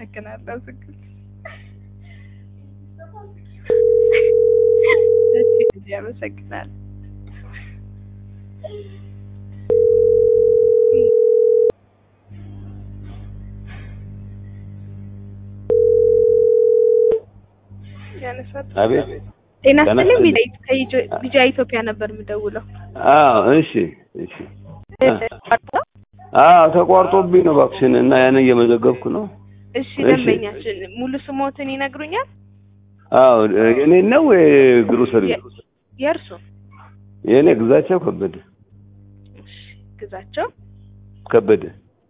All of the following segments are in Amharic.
አመሰግናለሁ። ዝግጅ እሺ አመሰግናለሁ። ያነሳት አቤት ጤና ጤና ይስጥልኝ። ይስጥልኝ። ቢጃ ቢጃ ኢትዮጵያ ነበር የምደውለው። አዎ እሺ እሺ አዎ ተቋርጦብኝ ነው እባክሽን እና ያንን እየመዘገብኩ ነው እሺ እሺ። ደንበኛችን ሙሉ ስሞትን ይነግሩኛል? አዎ የኔ ነው ግሮሰሪ የእርሱ የኔ ግዛቸው ከበደ እሺ ግዛቸው ከበደ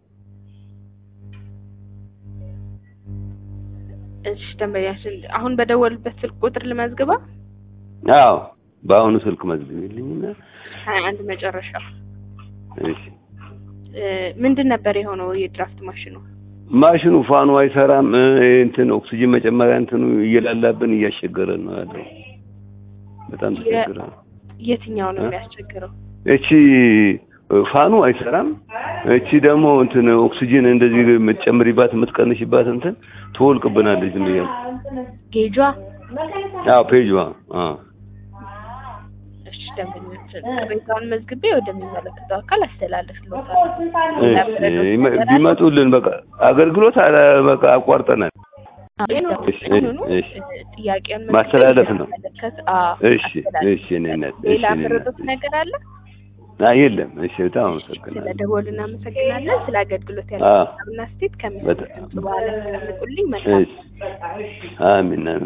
እሺ ደንበኛችን አሁን በደወሉበት ስልክ ቁጥር ልመዝግባ አዎ በአሁኑ ስልክ መዝግቢልኝና ሀያ አንድ መጨረሻ እሺ እ ምንድን ነበር የሆነው የድራፍት ማሽኑ? ማሽኑ ፋኑ አይሰራም እ እንትን ኦክሲጅን መጨመሪያ እንትኑ እየላላብን እያስቸገረን ነው ያለው በጣም ተቸግረን የትኛው ነው እ? የሚያስቸግረው? እቺ ፋኑ አይሰራም። እቺ ደግሞ እንትን ኦክሲጅን እንደዚህ የምትጨምሪባት የምትቀንሽባት እንትን ትወልቅብናለች ዝም ብያ ጌጇ አዎ ፔጅዋ አዎ እሺ ደንበኛችን ቅሬታውን መዝግቤ ወደሚመለከተው አካል አስተላልፍልዎታለሁ። እሺ ይመ- ቢመጡልን በቃ አገልግሎት አለ በቃ አቋርጠናል። እሺ፣ እሺ። ጥያቄውን ማስተላለፍ ነው። እሺ አስተላለፍ። እሺ እኔ ነኝ ሌላ እሺ እኔ ምርጡት ነኝ ነገር አለ? አይ የለም እሺ በጣም አመሰግናለሁ ስለደወሉ እናመሰግናለን። ስለ አገልግሎት አዎ። ያለና ስቴት ከሚሰጡት በጣም በኋላ ያስቀምጡልኝ። መልካም እሺ አሚን አሚን